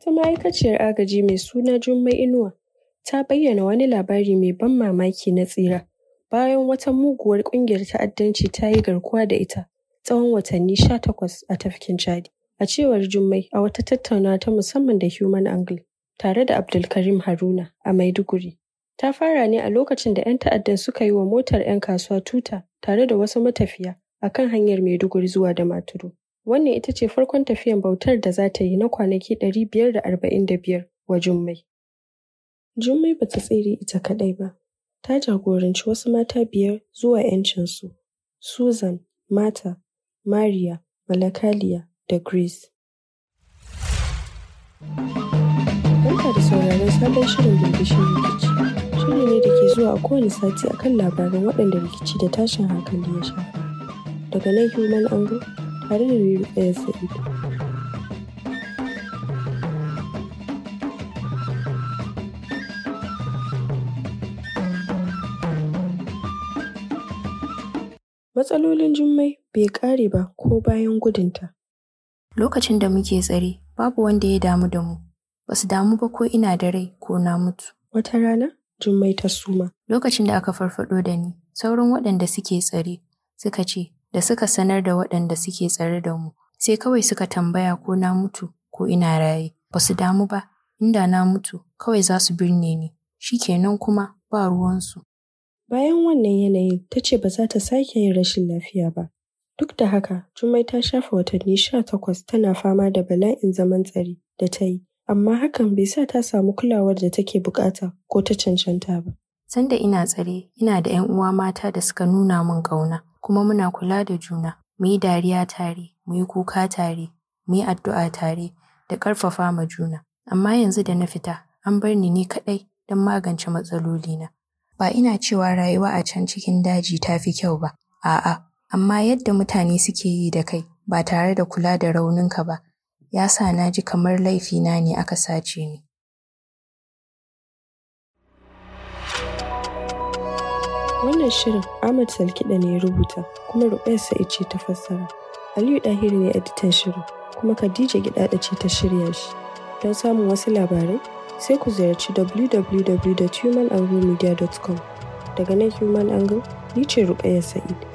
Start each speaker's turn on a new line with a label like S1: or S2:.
S1: Wata ma'aikaciyar agaji mai suna Jummai Inuwa ta bayyana wani labari mai ban mamaki na tsira bayan wata muguwar ƙungiyar ta'addanci ta yi garkuwa da ita tsawon watanni sha takwas a tafkin Chadi. A cewar Jummai a wata tattaunawa ta musamman da Human Angle tare da Abdulkarim Haruna a Maiduguri. Ta fara ne a lokacin da 'yan ta'addan suka yi wa motar 'yan kasuwa tuta tare da wasu matafiya a kan hanyar Maiduguri zuwa Damaturu. Wannan ita ce farkon tafiyan bautar da za ta yi na kwanaki ɗari biyar da arba'in da biyar wa Jummai. Jummai ba ta tsere ita kaɗai ba, ta jagoranci wasu mata biyar zuwa 'yancinsu, Susan, Martha, Mariya, Malakaliya da Grace. Barka da sauraron sabon shirin birbishin rikici. Shiri ne da ke zuwa a kowane sati akan labaran waɗanda rikici da tashin hankali ya shafa. Daga nan Human Angle tare da Riri Ɗaya Sa'id. Matsalolin Jummai bai ƙare ba ko bayan gudunta.
S2: Lokacin da muke tsare, babu wanda ya damu da mu. Ba su damu ba ko ina da rai ko na mutu.
S1: Wata rana, Jummai ta suma.
S2: Lokacin da aka farfado da ni, sauran waɗanda suke tsare suka ce da suka sanar da waɗanda suke tsare da mu, sai kawai suka tambaya ko na mutu ko ina raye. Ba su damu ba, inda na mutu kawai za su birne ni. Shi kenan kuma ba ruwansu.
S1: Bayan wannan yanayin, ta ce ba za ta sake yin rashin lafiya ba. Duk da haka, Jummai ta shafe watanni sha takwas tana fama da bala'in zaman tsare da ta yi, amma hakan bai sa ta samu kulawar da take bukata ko ta cancanta ba.
S2: Sanda ina tsare, ina da 'yan uwa mata da suka nuna min ƙauna, kuma muna kula da juna. Mu yi dariya tare, mu yi kuka tare, mu yi addu'a tare, da ƙarfafa ma juna. Amma yanzu da na fita, an bar ni ni kaɗai don magance matsalolina. Ba ina cewa rayuwa a can cikin daji ta fi kyau ba, a'a, amma yadda mutane suke yi da kai ba tare da kula da rauninka ba, ya sa na ji kamar laifina ne aka sace ni.
S1: Wannan shirin Ahmad Salkiɗa ne ya rubuta kuma Ruɓayar Sa'id ce ta fassara. Aliyu Ɗahiri ne editan shirin kuma Khadija Gidaɗa ce ta shirya shi. Don samun wasu labarai sai ku ziyarci www.humananglemedia.com. Daga nan Human Angle, ni ce Ruɓayar Sa'id.